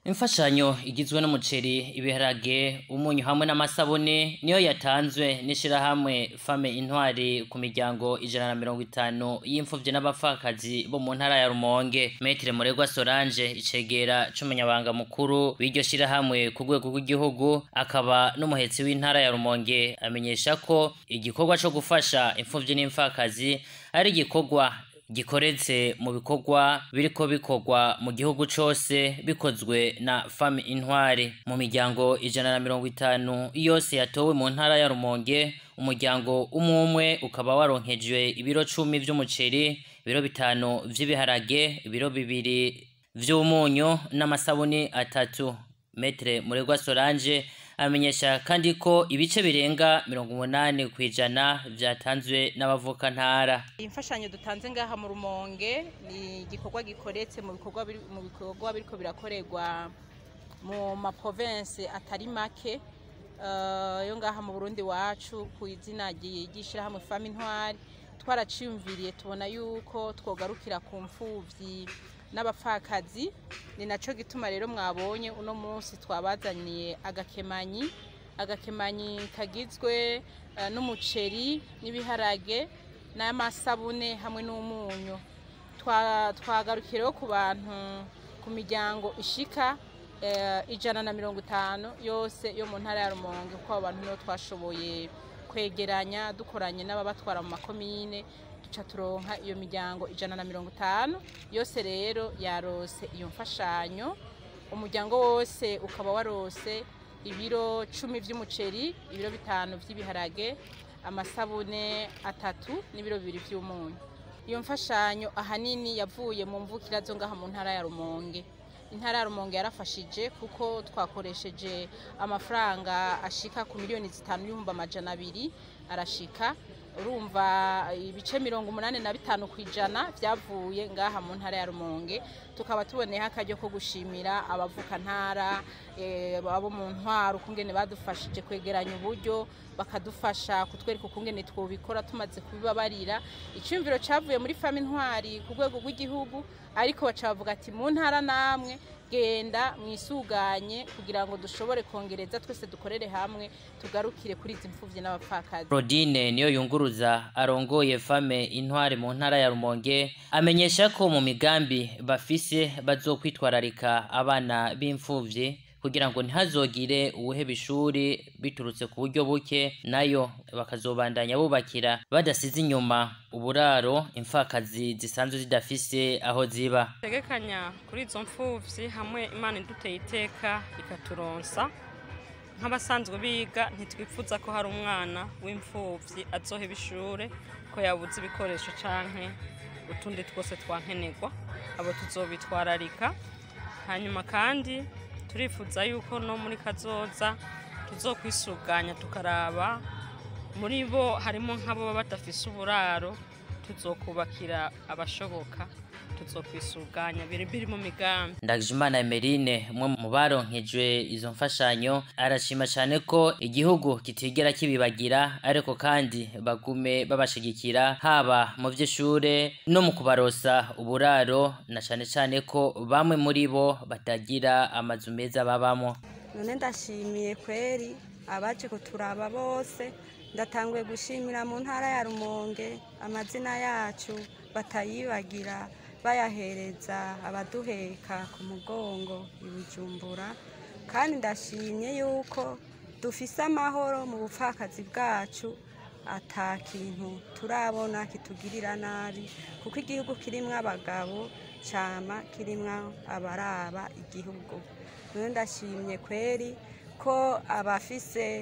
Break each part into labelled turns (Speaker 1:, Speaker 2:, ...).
Speaker 1: imfashanyo igizwe n'umuceri ibiharage umunyu hamwe n'amasabune niyo yatanzwe n'ishirahamwe fame intwari ku miryango ijana na mirongo itanu y'imfuvyi n'abapfakazi bo mu ntara ya rumonge metre muregwa solange icegera c'umunyabanga mukuru w'iryo shirahamwe ku rwego rw'igihugu akaba n'umuhetsi w'intara ya rumonge amenyesha ko igikorwa co gufasha imfuvyi n'imfakazi ari igikorwa gikoretse mu bikorwa biriko bikorwa mu gihugu cose bikozwe na fami intwari mu miryango ijana na mirongo itanu yose yatowe mu ntara ya rumonge umuryango umwe umwe ukaba waronkejwe ibiro cumi vy'umuceri ibiro bitanu vy'ibiharage ibiro bibiri vy'umunyu n'amasabuni atatu metre muregwa solange amenyesha kandi ko ibice birenga mirongo umunani ku ijana vyatanzwe n'abavuka ntara
Speaker 2: imfashanyo dutanze ngaha mu rumonge ni igikorwa gikoretse mu bikorwa biri- mu bikorwa biriko birakorerwa mu maprovince atari make eh, yo ngaha mu burundi wacu ku izina ry- ry'ishirahamwe fami intwari twaraciyumviriye tubona yuko twogarukira ku mfuvyi n'abapfakazi ni naco gituma rero mwabonye uno munsi twabazaniye agakemanyi agakemanyi kagizwe eh, n'umuceri n'ibiharage n'amasabune hamwe n'umunyu Twa- twagarukiyeho ku bantu ku miryango ishika eh, ijana na mirongo itanu yose yo mu ntara ya rumonge kuko abo bantu nibo twashoboye kwegeranya dukoranye n'ababatwara mu makomine duca turonka iyo miryango ijana na mirongo itanu yose rero yarose iyo mfashanyo umuryango wose ukaba warose ibiro cumi vy'umuceri ibiro bitanu vy'ibiharage amasabune atatu n'ibiro bibiri vy'umunyu iyo mfashanyo ahanini yavuye mu mvukira zo ngaha mu ntara ya rumonge intara ya rumonge yarafashije kuko twakoresheje amafaranga ashika ku miliyoni zitanu n'ibihumbi amajana abiri arashika urumva ibice mirongo umunani na bitanu ku ijana vyavuye ngaha mu ntara ya rumonge tukaba tuboneyeho akaryo ko gushimira abavuka ntara eh, abo mu ntwaro ukungene badufashije kwegeranya uburyo bakadufasha kutwereka ukungene twobikora tumaze kubibabarira iciyumviro cavuye muri fami ntwari ku rwego rw'igihugu ariko baca bavuga ati mu ntara namwe genda mwisuganye kugira ngo dushobore kongereza twese dukorere hamwe tugarukire kuri izi mfuvyi n'abapfakazi
Speaker 1: Rodine niyo yunguruza arongoye fame intwari mu ntara ya Rumonge amenyesha ko mu migambi bafise bazokwitwararika abana b'imfuvyi kugira ngo ntihazogire uwuheba ishuri biturutse ku buryo buke nayo bakazobandanya bubakira badasize inyuma uburaro imfakazi zisanzwe zidafise aho ziba
Speaker 3: tegekanya kuri izo mfuvyi hamwe imana iduteye iteka ikaturonsa nk'abasanzwe biga ntitwifuza ko hari umwana w'imfuvyi azoheba ishure ko yabuze ibikoresho canke utundi twose twankenerwa abo tuzobitwararika hanyuma kandi turifuza yuko no muri kazoza tuzokwisuganya tukaraba muri bo harimo nk'abo baba badafise uburaro tuzokubakira abashoboka tuzokwisuganya biri biri mu migambi
Speaker 1: Ndagijimana Emeline umwe mu baronkejwe izo mfashanyo arashima cyane ko igihugu kitigera kibibagira ariko kandi bagume babashigikira haba mu vy'ishure no mu kubarosa uburaro na cyane cyane ko bamwe muri bo batagira amazu meza babamo
Speaker 4: none ndashimiye kweri abaje kuturaba bose ndatanguye gushimira mu ntara ya rumonge amazina yacu batayibagira bayahereza abaduheka ku mugongo i bujumbura kandi ndashimye yuko dufise amahoro mu bupfakazi bwacu ata kintu turabona kitugirira nabi kuko igihugu kirimwo abagabo cama kirimwo abaraba igihugu none ndashimye kweri ko abafise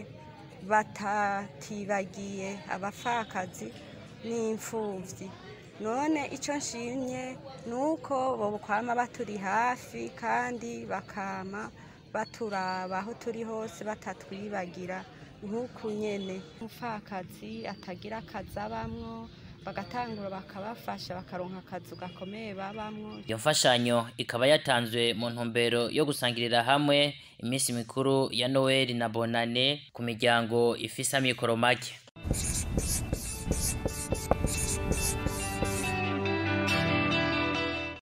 Speaker 4: batatibagiye abapfakazi n'imfuvyi none icyo nshimye ni uko bokwama baturi hafi kandi bakama baturaba aho turi hose batatwibagira nk'uku nyene umupfakazi atagira akazi abamwo bagatangura bakabafasha bakaronka akazu gakomeye babamwo
Speaker 1: iyo mfashanyo ikaba yatanzwe mu ntumbero yo gusangirira hamwe iminsi mikuru ya Noel na Bonane ku miryango ifise amikoro make